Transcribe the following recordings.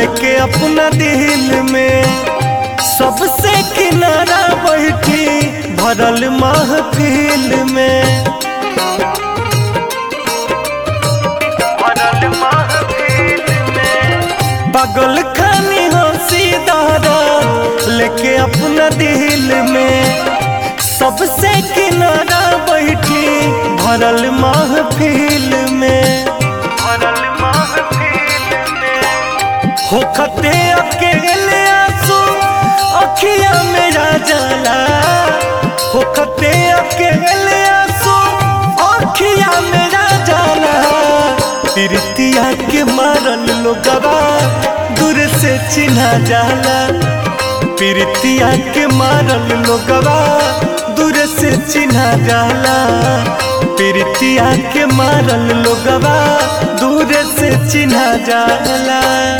लेके अपना दिल में सबसे किनारा बैठी भरल महफिल में भरल महफिल में बगल खानी हंसी दादा लेके अपना दिल में सबसे किनारा बैठी भरल महफिल में भरल महफिल में होखते अकेले आंसू अखिया मेरा जाला होखते अकेले आंसू अखिया मेरा जाला प्रीतिया के मारल लोगवा दूर से चिन्हा जाला प्रीतिया के मारल लोगवा दूर से चिन्हा जाला प्रीतिया के मारल लोगवा दूर से चिन्हा जाला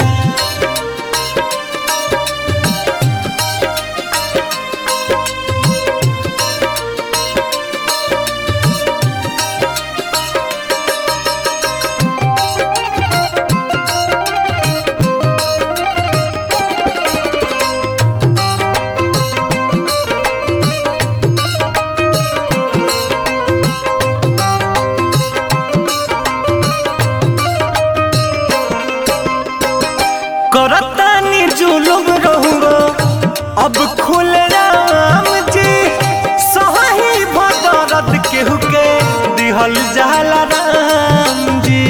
करतानी जुलुम रहूंगो अब खुल राम जी सही भदरत केहू के दिहल जाला राम जी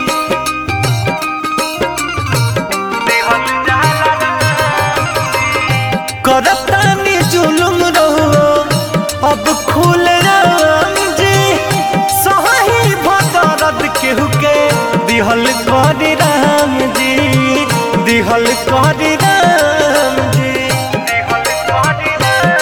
दिहल जाला करतानी जुलुम रहो अब खुल राम जी सही भदरत केहू के दिहल करी राम जी दिहल करी राम जी दिहल करी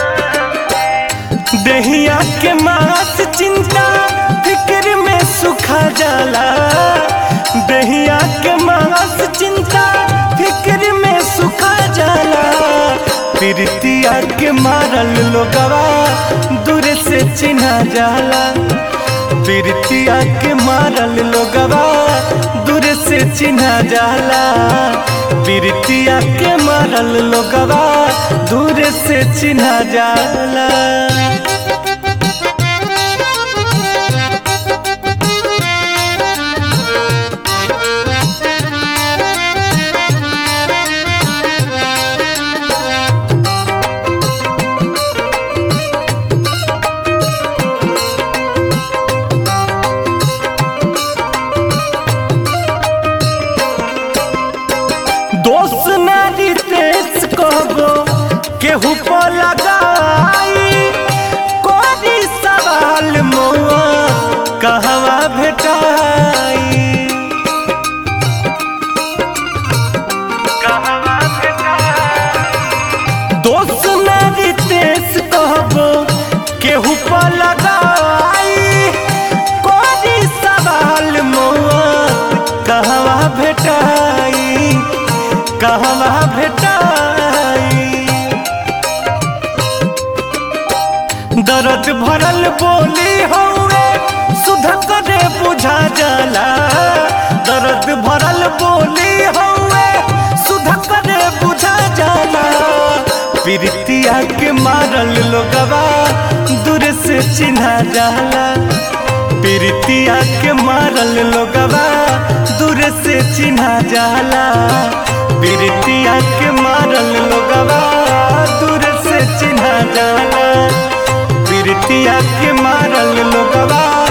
राम दहिया के मास चिंता फिक्र में सुखा जाला दहिया के मास चिंता फिक्र में सुखा जाला प्रीतिया के मारल लोगवा दूर से चिन्हा जाला प्रीतिया के मारल लोगवा दूर से चिन्हा जाला प्रीतिया के मारल लोगवा दूर से चिन्हा जाला दोस्त नारी तेज कहबो केहू पर लगाई कोरी सवाल मौआ कहवा भेटाई कहवा भेटाई दोस्त नारी तेज कहबो केहू पर लगाई कोरी सवाल मौआ कहवा भेटाई कहवा भेटाई दर्द भरल बोली हौवे सुध करे बुझा जाला दर्द भरल बोली हौवे सुध करे बुझा जाला प्रीतिया के मारल लोगवा दूर से चिन्हा जाला प्रीतिया के मारल लोगवा दूर से चिन्हा जाला प्रीतिया के मारल लोगवा दूर से चिन्हा जाला प्रीतिया के मारल लोगवा